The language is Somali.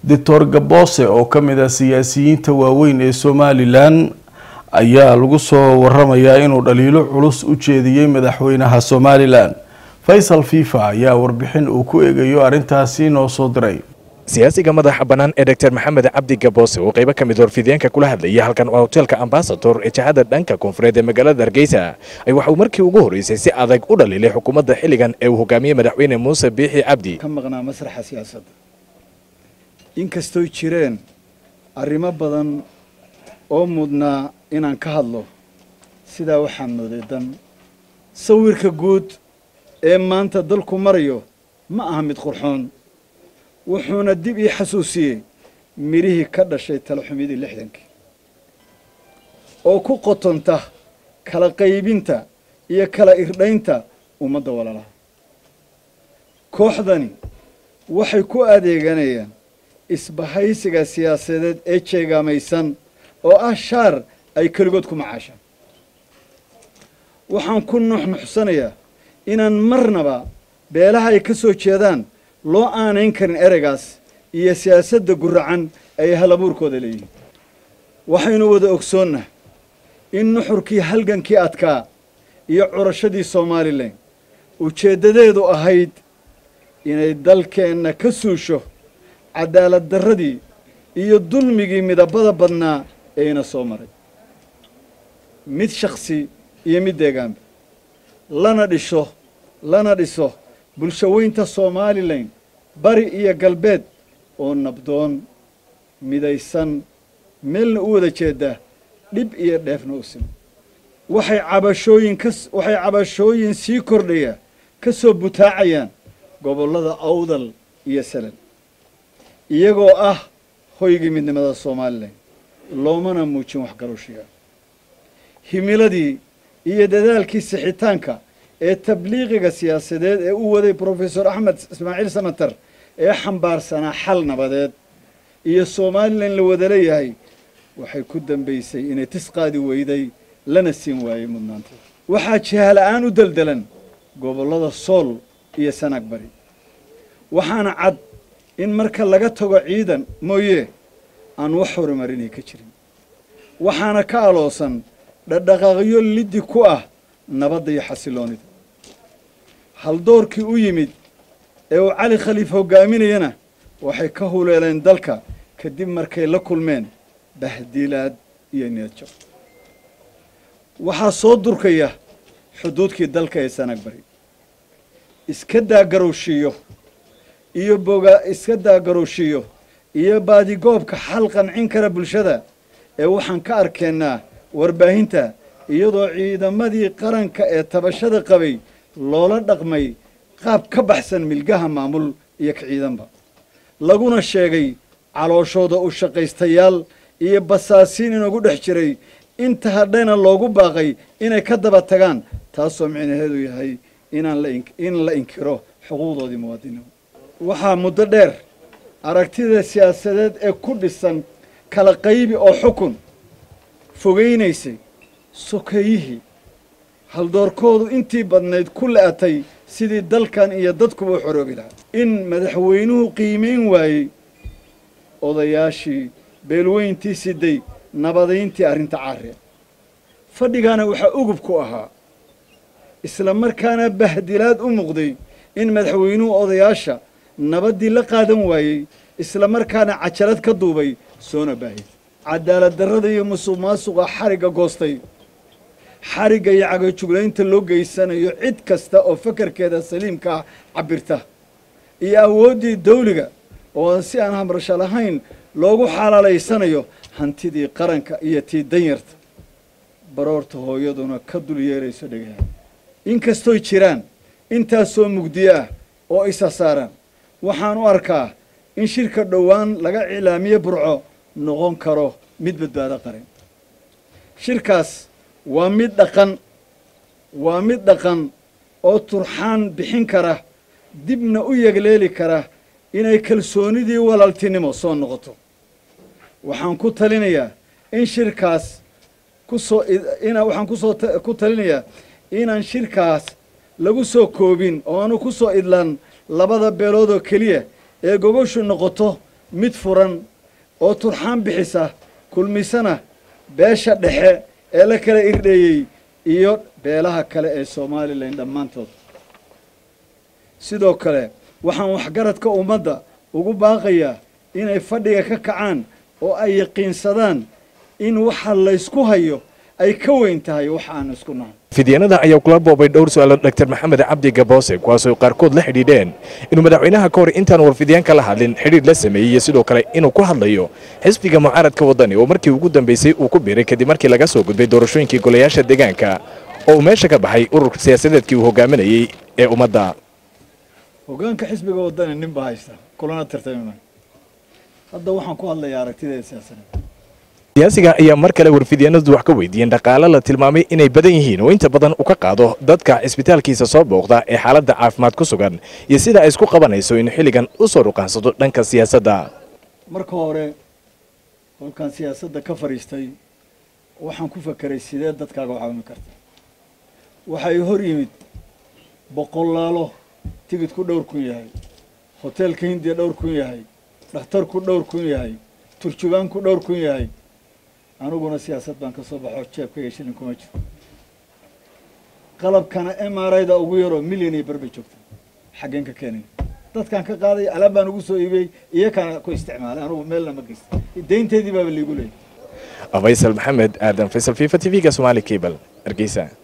doctor gaboose oo ka mid ah siyaasiyiinta waaweyn ee somalilan ayaa lagu soo waramayaa inuu dhaliilo culus u jeediyey madaxweynaha somalilan faysal fifa ayaa warbixin uu ku eegayo arrintaasi noo soo diray siyaasiga madaxa bannaan ee doctor maxamed cabdi gaboose oo qaybo ka mid warfideenka kula hadlayay halkan waa hoteelka ambasador ee jihada dhanka koonfureed ee magaalada hargeysa ay waxauu markii ugu horreysay si adag u dhaliilay xukuumadda xilligan ee uu hogaamiyey madaxweyne muuse biixi cabdi ka maqnaa masraxa siyaasadda inkastooy jireen arrimo badan oo mudnaa inaan ka hadlo sidaa waxaa mooday dan sawirka guud ee maanta dalku marayo ma aha mid qurxoon wuxuuna dib ii xasuusiyey midhihii ka dhashay talaxumidii lixdankii oo ku qotonta kala qaybinta iyo kala irdhaynta ummadda walaalaha kooxdani waxay ku adeeganayaan isbahaysiga siyaasadeed ee jeegaamaysan oo ah shaar ay keligood ku macaashaan waxaan ku nuxnuxsanayaa inaan marnaba beelaha ay ka soo jeedaan loo aanayn karin ereygaas iyo siyaasadda guracan ay halabuurkooda leeyihiin waxaynu wada ogsoonnah in nuxurkii halgankii adkaa iyo curashadii somalilan ujeeddadeedu ahayd inay dalkeenna ka suusho cadaalad darradii iyo dulmigii midabada badnaa eeyna soo maray mid shakhsi iyo mid deegaanba lana dhisho lana dhiso bulshaweynta somalilan bari iyo galbeed oo nabdoon midaysan meelna u wada jeedaa dhib iyo dheefna u siman waxay cabashooyin ka waxay cabashooyin sii kordhaya ka soo butaacayaan gobollada awdal iyo salal iyagoo ah hoygii midnimada somalilan loomana muujin waxgarowshiga himiladii iyo dadaalkii sixitaanka ee tabliiqiga siyaasadeed ee u waday brofesor axmed ismaaciil samater ee xambaarsanaa xal nabadeed iyo somalilan la wada leeyahay waxay ku dambaysay inay tis qaadi weyday lana siin waayey mudnaanta waxaa jihala-aan u deldelan gobollada sool iyo sanaag bari waxaana cad in marka laga tago ciidan mooye aan wax horumarinay ka jirin waxaana ka aloosan dhadhaqaaqyo liddi ku ah nabadda iyo xasiloonida haldoorkii u yimid ee uu cali khaliif hogaaminayana waxay ka huleeleen dalka kadib markay la kulmeen bahdilaad iyo niyadjab waxaa soo durkaya xuduudkii dalka ee sanag bari iska daagarowshiiyo iyo boga iska daagarowshiiyo iyo baadigoobka xal qancin kara bulshada ee waxaan ka arkaynaa warbaahinta iyadoo ciidamadii qaranka ee tabashada qabay loola dhaqmay qaab ka baxsan milgaha maamul iyo ka ciidanba laguna sheegay calooshooda u shaqaystayaal iyo basaasiin inagu dhex jiray inta hadhayna loogu baaqay inay ka daba tagaan taasoo micnaheedu yahay inaan in la inkiro xuquuqdoodii muwaadinimu waxaa muddo dheer aragtida siyaasadeed ee ku dhisan kala qaybi oo xukun fogaynaysay sokeeyihii haldoorkoodu intii badnayd ku la-atay sidii dalkan iyo dadkuba u xoroobi lahaa in madaxweynuhu qiimayn waayey odayaashii beelweyntii siday nabadayntii arrinta caariya fadhigaana waxaa ugub ku ahaa isla markaana bahdilaad u muuqday in madaxweynuhu odayaasha nabaddii la qaadan waayey isla markaana cajalad ka duubay soona baahiyay cadaalad darrada iyo musuq maasuqa xarigga goostay xarigga iyo cagajuglaynta loo geysanayo cid kasta oo fakarkeeda saliimka ah cabirta iyo awooddii dawliga oo aan si aan hamrasho lahayn loogu xalaalaysanayo hantidii qaranka iyo tii danyarta baroorta hooyaduna ka dul yeerayso dhegaha inkastooy jiraan intaasoo mugdiyo ah oo isa saaran waxaan u arkaa in shirka dhowaan laga iclaamiye burco noqon karo mid badbaado qaran shirkaas waa mid dhaqan waa mid dhaqan oo turxaan bixin kara dibna u yegleeli kara inay kalsoonidii walaaltinimo soo noqoto waxaan ku talinayaa in shirkaas kusoo ina waxaan kusoo ku talinayaa inaan shirkaas lagu soo koobin oo aanu ku soo idlaan labada beelood oo keliya ee gogoshu noqoto mid furan oo turxaan bixisa kulmisana beesha dhexe ee la kala irdheeyey iyo beelaha kale ee somalilan dhammaantood sidoo kale waxaan waxgaradka ummadda ugu baaqayaa inay fadhiga ka kacaan oo ay yaqiinsadaan in waxa laysku hayo ay ka weyn tahay waxa aan isku nahay fidyaanada ayaa kula boobay dhowr su-aalo dr maxamed cabdi gaboose kuwaasoo qaarkood la xidhiidheen inuu madaxweynaha ka hor intaan warfidyaanka la hadlin xidhiidh la sameeyey iyo sidoo kale inuu ku hadlayo xisbiga mucaaradka waddani oo markii ugu dambeysay uu ku biiray kadib markii laga soo gudbay doorashooyinkii golayaasha deegaanka oo uu meesha ka baxay ururka siyaasadeedkii uu hogaaminayey ee ummadda hoggaanka xisbiga waddani nin baa haysta kulana tartamima hadda waxaan ku hadlayaa aragtideeda siyaasadeed siyaasiga ayaa mar kale warfidyaanadu wax ka weydiiyeen dhaqaale la tilmaamay inay badan yihiin oo inta badan u ka qaado dadka cisbitaalkiisa soo booqda ee xaaladda caafimaad ku sugan iyo sida ay isku qabanayso inuu xilligan u soo ruqaansato dhanka siyaasadda marka hore kolkaan siyaasadda ka fadhiistay waxaan ku fakeray sidee dadkaaga u caawimi karta waxay hor yimid boqolaalo tigidku dhowr kun yahay hoteelka hindiya dhowr kun yahay dhakhtarku dhowr kun yahay turjubaanku dhowr kun yahay aniguna siyaasad baan ka soo baxo jeebkayga shilin kuma jiro qalabkana m r i da ugu yaroo milyan iyo bar bay joogta xaggeen ka keenay dadkaan ka qaaday alaab baan ugu soo iibiyey iyakana ku isticmaalay anugu meelna ma geysta daynteedii baaba liigu leeyay faysal maxamed aadan faysal fifa t v-ga somaali cable hargeysa